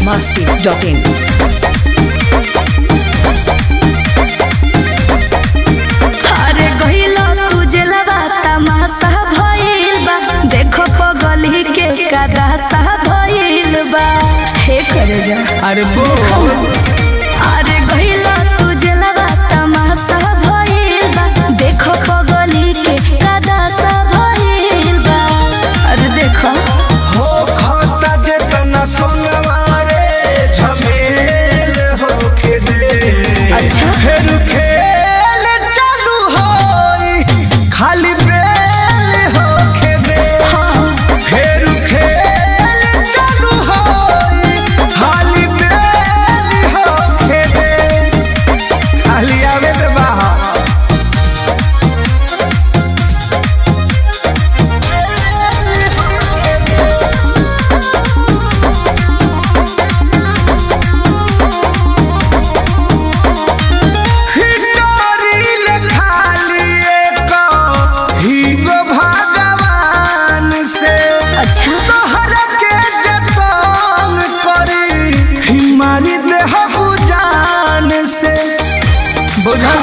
masti.in. अरे गहिलो तू जेलवा तमाशा भइल बा देखो पगली के कदासा भइल बा हे करे जा अरे बोल अरे गहिलो तू जेलवा तमाशा भइल बा देखो पगली के कदासा भइल बा अरे देखो हो खाता जेतना सोनवा रे झमेल होके दे अच्छा। फिर खेल चालू होई खाली बेल होके दे फिर खेल चालू होई खाली बेल होके दे खाली आवे दे बाहर हिटोरिल खाली एक हीगो भगवान से अच्छा तोहर के जतन करी हिमारी देह जान से बुझल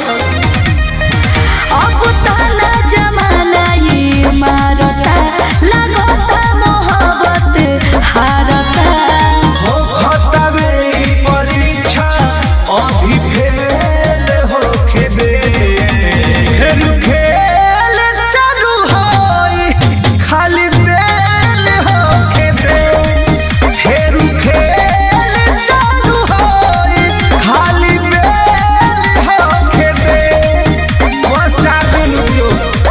अब ताना जमाना ये मारता लगता मोहब्बत हारता हो खतरे परीक्षा अभी फेल होके दे फिर खेल चालू होई खाली बेल होके दे फिर खेल चालू होई खाली बेल होके दे बस चालू जो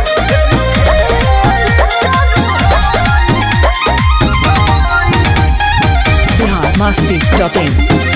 Bihar masti.in.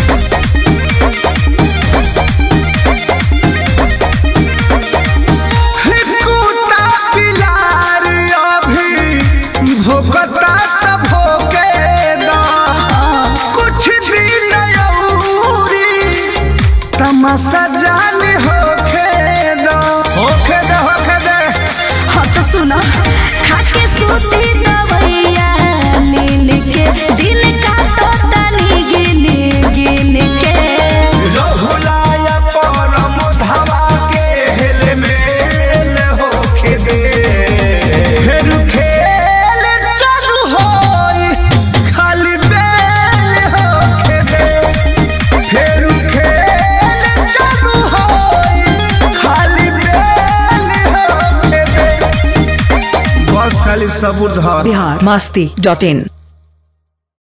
कुत्ता पिलार अभी भोकता त भोके दा कुछ दिन औरी तमाशा जान होके दा होके दे होके दे हाँ तो सुनो खाके सूती दवैया नीन के दिन काटो तनी गिन गिन के रहुलाया परम धावा के हेल मेल होके दे फिर खेल चालू होई खाली बेल होके दे फिर खेल चालू होई खाली बेल होके दे बस खाली सबूर धर Bihar masti.in.